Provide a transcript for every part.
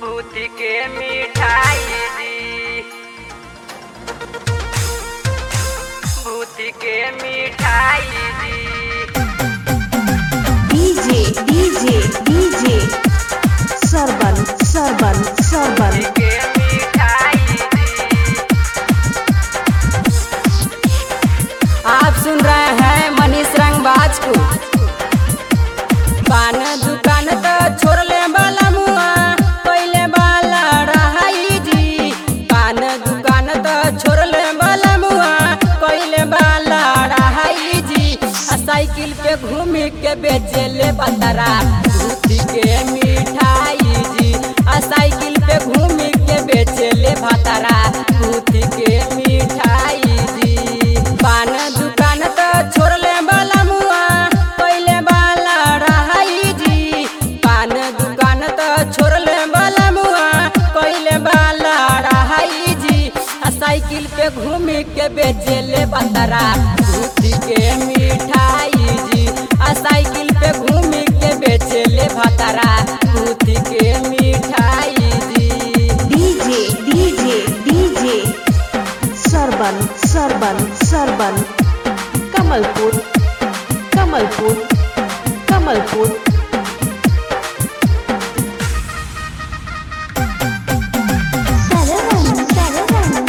भूति के मिठाई दी भूति के मिठाई दी DJ DJ DJ Sarban Sarban Sarban के मिठाई दी आप सुन रहे हैं मनीष रंगबाज को पान दुकान तो छोड़ ले वाला मुआ पहले वाला रहाई जी पान दुकान तो छोड़ ले वाला मुआ पहले वाला रहाई जी आ साइकिल पे घूम के बेचे ले बतरा दूधी के मिठाई जी आ साइकिल पे घूम के बेचे ले भतरा दूधी के मिठाई जी पान दुकान तो छोड़ ले वाला मुआ पहले वाला रहाई जी पान दुकान तो छोड़ ले वाला मुआ पहले वाला रहाई जी आ साइकिल पे घूम के बेचे ले बतरा दूधी के मिठाई जी आ साइकिल पे घूम के बेचे ले भतरा दूधी के मिठाई जी DJ DJ DJ Sarban Sarban Sarban Kamalpur Kamalpur Kamalpur Sarwan Sarwan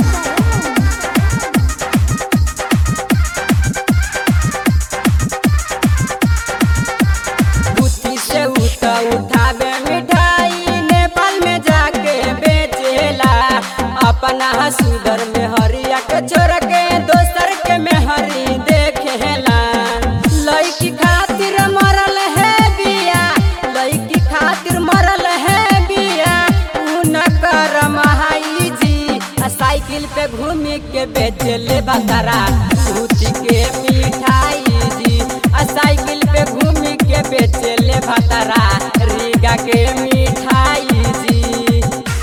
बुद्धि से उठा उठावे मिठाई नेपाल में जाके बेचेला अपना सुदर में हरिया के छोड़ के दोसर के में हरी देखेला लड़की खातिर मरल है बिया लड़की खातिर मरल है बिया उ न कर महाई जी आ साइकिल पे घूम के बेचले बतरा सूती के मिठाई जी आ साइकिल पे घूम के बेचले भतरा रीगा के मिठाई जी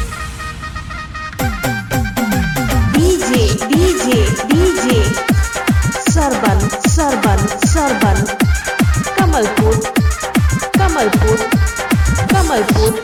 DJ DJ DJ Sarban Sarban Sarban Kamalpur Kamalpur Kamalpur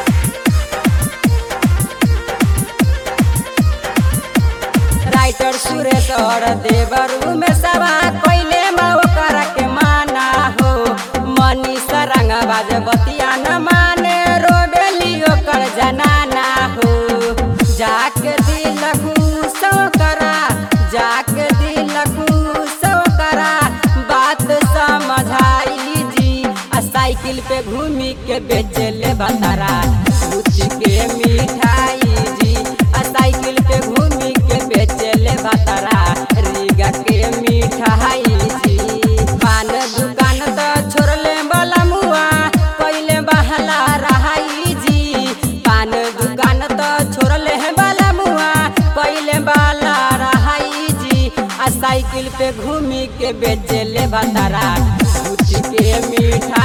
writer Suresh और देवरू में सभा कोइले माओ कर के माना हो मनीष रंगबाज बतिया न माने रोबेलियो कर जनाना हो जाके दिल सो करा जाके दिल सो करा बात समझाई जी आ साइकिल पे घूमी के बेचले बतरा दूध के मिठाई जी आ साइकिल पे घूमी के बेचले बतरा रीगा के मिठाई जी पान दुकान तो छोड़ले वाला मुआ पहले बहला रहाई जी पान दुकान तो छोड़ले वाला मुआ पहले वाला रहाई जी आ साइकिल पे घूमी के बेचले बतरा दूध के मिठाई